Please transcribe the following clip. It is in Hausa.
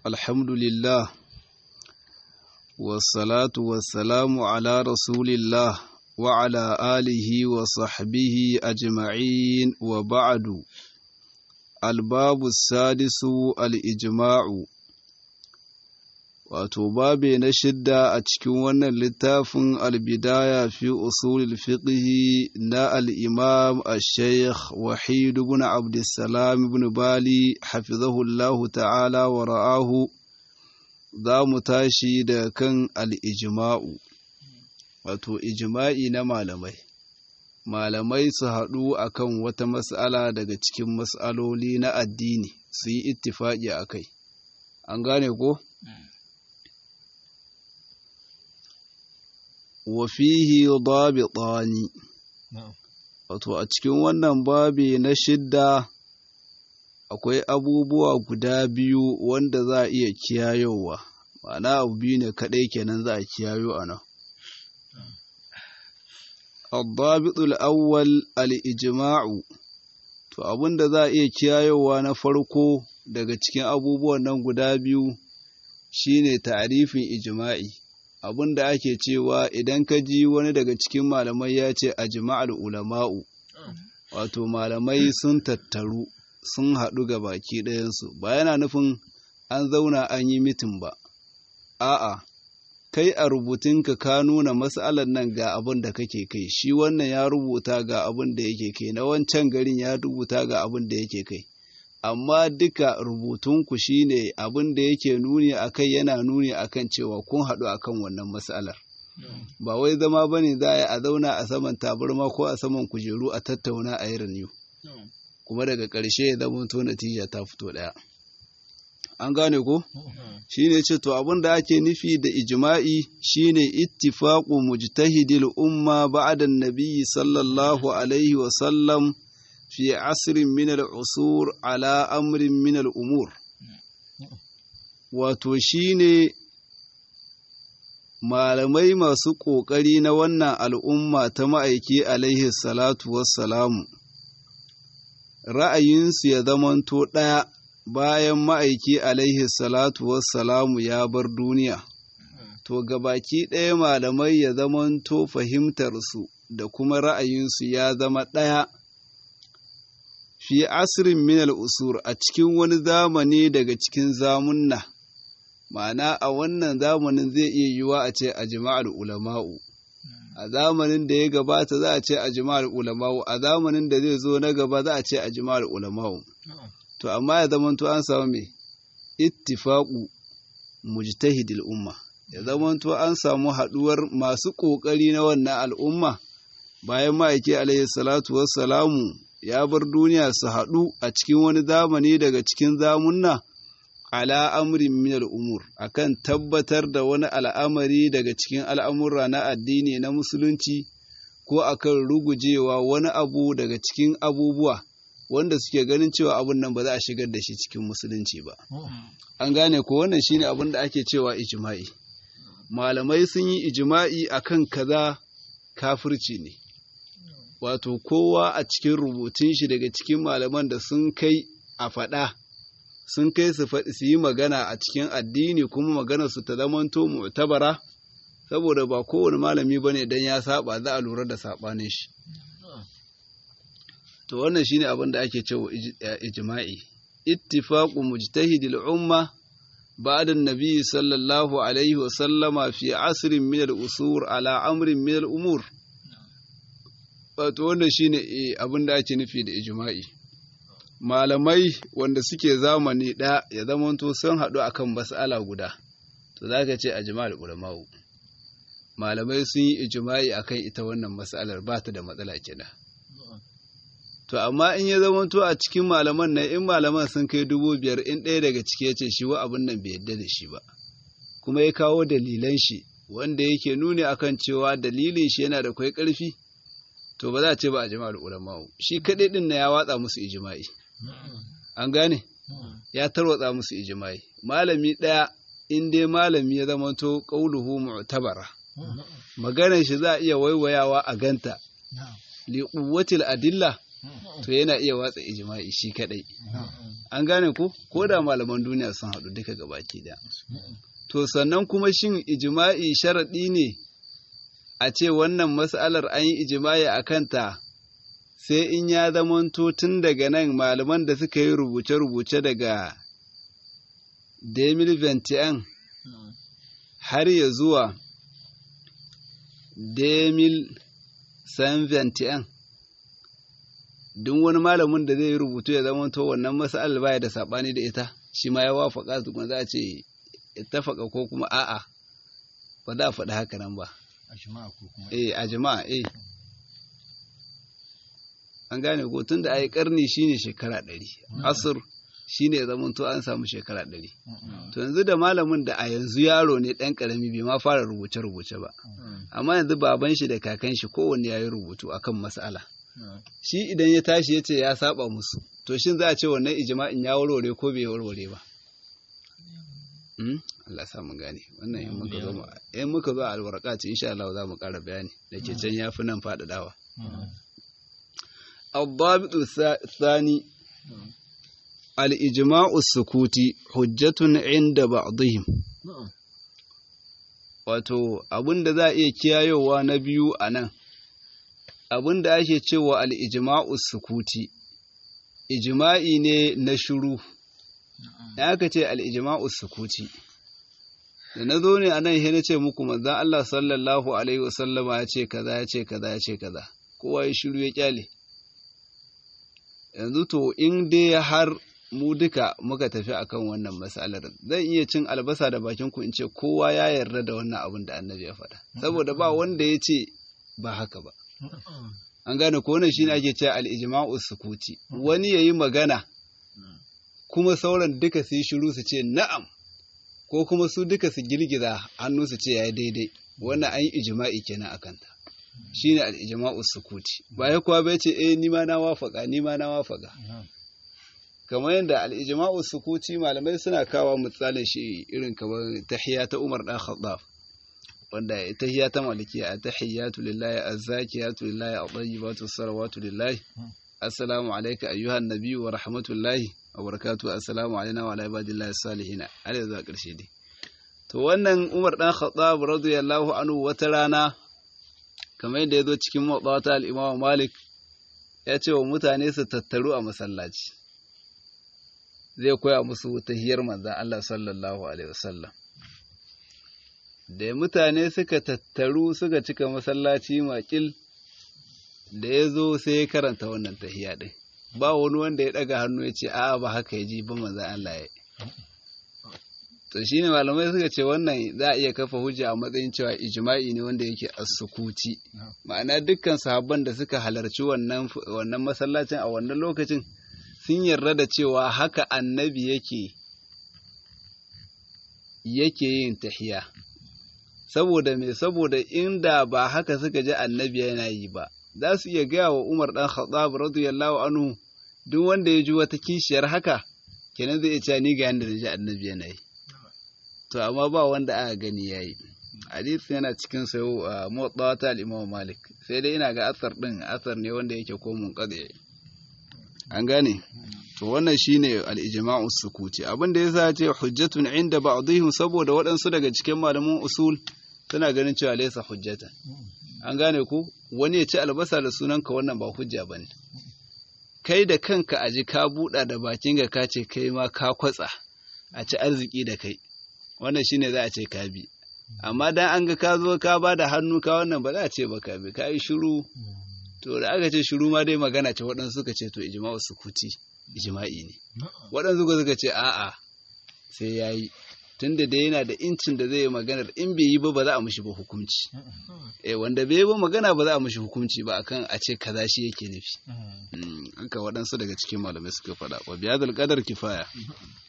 الحمد لله والصلاة والسلام على رسول الله وعلى آله وصحبه أجمعين وبعد الباب السادس الإجماع wato babe na shidda a cikin wannan littafin albidaya fi usulil fiqhi na al-imam al-shaykh wahid ibn abdussalam ibn bali hafizahullahu ta'ala wa ra'ahu za mu tashi da kan al-ijma'u wato ijma'i na malamai malamai su haɗu akan wata mas'ala daga cikin mas'aloli na addini su yi ittifaƙi a kai an gane ko? wafihi dabitani wato a cikin wannan babi na shidda akwai abubuwa guda biyu wanda za a iya kiyayowa ma'ana abu biyu ne kaɗai kenan za a kiyayo a nan الضابط الأول الإجماع to abin da za a iya kiyayowa na farko daga cikin abubuwan nan guda biyu shine ta'arifin ijma'i abin da ake cewa idan ka ji wani daga cikin malamai ya ce a jima'ar ulama'u wato malamai sun tattaru sun haɗu ga baki ɗayansu ba yana nufin an zauna an yi mitin ba a'a kai a rubutunka ka nuna matsalar nan ga abin da kake kai shi wannan ya rubuta ga abin da yake kai na wancan garin ya rubuta ga abin da yake kai amma duka rubutunku shine abin da yake nuni a kai yana nuni a kan cewa kun haɗu a kan wannan matsalar ba wai zama ba ne za a yi a zauna a saman tabarma ko a saman kujeru a tattauna a yi renew kuma daga ƙarshe ya zama to natija ta fito ɗaya an gane ko shine ce to abin da ake nufi da ijma'i shine ittifaqu mujtahidil umma ba'da an-nabi sallallahu alaihi wa sallam في عصر من العصور على أمر من الأمور wato shi ne malamai masu ƙoƙari na wannan al'umma ta ma'aiki alaihi salatu wassalamu ra'ayinsu ya zamanto ɗaya bayan ma'aiki alaihi salatu wassalamu ya bar duniya to gabaki ɗaya malamai ya zamanto fahimtarsu da kuma ra'ayinsu ya zama ɗaya fi asirin minal usur a cikin wani zamani daga cikin zamunna ma'ana a wannan zamanin zai iya yiwa a ce a jima'ar ulama'u a zamanin da ya gabata za a ce a jima'ar ulama'u a zamanin da zai zo na gaba za a ce a jima'ar ulama'u to amma ya zamanto an samu mai ittifaqu mujtahidil umma ya zamanto an samu haɗuwar masu ƙoƙari na wannan al'umma bayan ma'aiki alaihi salatu wassalamu ya bar duniya su haɗu a cikin wani zamani daga cikin zamunna ala amrin minal umur akan tabbatar da wani al'amari daga cikin al'amurra na addini na musulunci ko akan rugujewa wani abu daga cikin abubuwa wanda suke ganin cewa abun nan ba za a shigar da shi cikin musulunci ba an gane ko wannan shine abin da ake cewa ijma'i malamai sun yi ijma'i akan kaza kafirci ne wato kowa a cikin rubutun shi daga cikin malaman da sun kai a faɗa sun kai su yi magana a cikin addini kuma magana su ta zamanto mu'tabara saboda ba kowane malami bane dan ya saba za a lura da sabanin shi to wannan shine abin da ake cewa ijma'i ittifaqu mujtahidil umma بعد النبي صلى الله عليه وسلم في عصر من الأسور على أمر من الأمور wato wannan shine abin da ake nufi da ijma'i malamai wanda suke zamani ɗaya ya zamanto sun haɗu akan mas'ala guda to za ka ce a jima'ar ulama'u malamai sun yi ijma'i akan ita wannan mas'alar ba ta da matsala kenan to amma in ya zamanto a cikin malaman nan in malaman sun kai dubu biyar in ɗaya daga ciki ya ce shi wa abin nan bai yadda da shi ba kuma ya kawo dalilan shi wanda yake nuni akan cewa dalilin shi yana da kwai ƙarfi to ba za a ce ba a jama'ar ulama'u shi kaɗai ɗin na ya watsa musu ijima'i an gane ya tarwatsa musu ijima'i malami ɗaya in dai malami ya zama to qauluhu mu'tabara maganar shi za a iya waiwayawa a ganta li quwwatil adilla to yana iya watsa ijma'i shi kadai an gane ko ko da malaman duniya sun haɗu duka gabaki da to sannan kuma shin ijma'i sharaɗi ne a ce wannan mas'alar an yi ijma'i a kanta sai in ya zamanto tun daga nan malaman da suka yi rubuce-rubuce daga Demil Ventian har ya zuwa Demil San Ventian duk wani malamin da zai yi rubutu ya zamanto wannan mas'alar baya da saɓani da ita shi ma ya wafaka tukun za a ce ittafaka ko kuma a'a ba za a faɗi haka nan ba eh a jama'a eh an gane ko tun da ai karni shine shekara ɗari asir shine ya zama to an samu shekara ɗari to yanzu da malamin da a yanzu yaro ne ɗan ƙarami bai ma fara rubuce rubuce ba amma yanzu baban shi da kakan shi kowanne ya yi rubutu akan mas'ala shi idan ya tashi ya ce ya saba musu to shin za a ce wannan ijma'in ya warware ko bai warware ba Allah sa mu gane wannan in muka zo in muka zo alwarqa ce insha Allah za mu ƙara bayani da ke can yafi nan faɗaɗawa الضابط الثاني الإجماع السكوتي حجة عند بعضهم wato abin da za a iya kiyayowa na biyu a nan abin da ake cewa al'ijima'u sukuti ijima'i ne na shuru da aka ce al'ijima'u sukuti da na zo ne a nan na ce muku manzan Allah sallallahu Alaihi wasallama ya ce kaza ya ce kaza ya ce kaza kowa ya shiru ya kyale yanzu to in dai har mu duka muka tafi akan wannan matsalar zan iya cin albasa da bakin ku in ce kowa ya yarda da wannan abin da annabi ya faɗa saboda ba wanda ya ce ba haka ba an gane ko wannan shine ake cewa al-ijma'u sukuti wani yayi magana kuma sauran duka su yi shiru su ce na'am ko kuma su duka su girgiza hannu su ce yayi daidai wannan an yi ijma'i kenan akan ta shine al-ijma'u sukuti ba ya kuwa bai ce eh ni ma na wafaka ni ma na wafaka kamar yadda al-ijma'u sukuti malamai suna kawo misalin shi irin kamar tahiyya ta Umar dan Khattab wanda tahiyya ta malikiya tahiyatu lillahi azzakiyatu lillahi at-tayyibatu salawatu lillahi assalamu alayka ayyuhan nabiyyu wa rahmatullahi wa barakatuhu assalamu alayna wa ala ibadillahi salihin har zuwa karshe dai to wannan Umar dan Khattab radiyallahu anhu wata rana kamar yadda ya zo cikin matsawata al'imama Malik ya ce wa mutane su tattaru a masallaci zai koya musu tahiyar manzan Allah sallallahu Alaihi wasallam da mutane suka tattaru suka cika masallaci makil da ya zo sai ya karanta wannan tahiya ɗin ba wani wanda ya ɗaga hannu ya ce a'a ba haka ya ji ba manzan Allah ya to shine malamai suka ce wannan za a iya kafa hujja a matsayin cewa ijma'i ne wanda yake as-sukuti ma'ana dukkan sahabban da suka halarci wannan wannan masallacin a wannan lokacin sun yarda da cewa haka annabi yake yake yin tahiya saboda me saboda inda ba haka suka ji annabi yana yi ba za su iya gaya wa Umar dan Khattab radiyallahu anhu duk wanda ya ji wata kishiyar haka kenan zai iya cewa ni ga yanda da ji annabi yana yi to amma ba wanda aka gani yayi hadisi yana cikin sayo a motsawa ta al-Imam Malik sai dai ina ga asar din asar ne wanda yake ko munqadi an gane to wannan shine al-ijma'u sukuti abin da yasa ce hujjatun inda ba'dihim saboda waɗansu daga cikin malaman usul suna ganin cewa laysa hujjatan an gane ko wani ya ci albasa da sunanka wannan ba hujja bane kai da kanka aji ka buɗa da bakinka ka ce kai ma ka kwatsa a ci arziki da kai wannan shine za a ce ka bi amma dan an ga ka zo ka ba da hannu ka wannan ba za a ce ba ka bi ka yi shiru to da aka ce shiru ma dai magana ce waɗansu suka ce to ijma'u sukuti ijma'i ne waɗansu suka ce a'a sai ya yi tunda da yana da incin da zai yi maganar in bai yi ba ba za a mishi ba hukunci eh wanda bai yi ba magana ba za a mishi hukunci ba akan a ce kaza shi yake nufi haka waɗansu daga cikin malamai suka faɗa wa biyadul qadar kifaya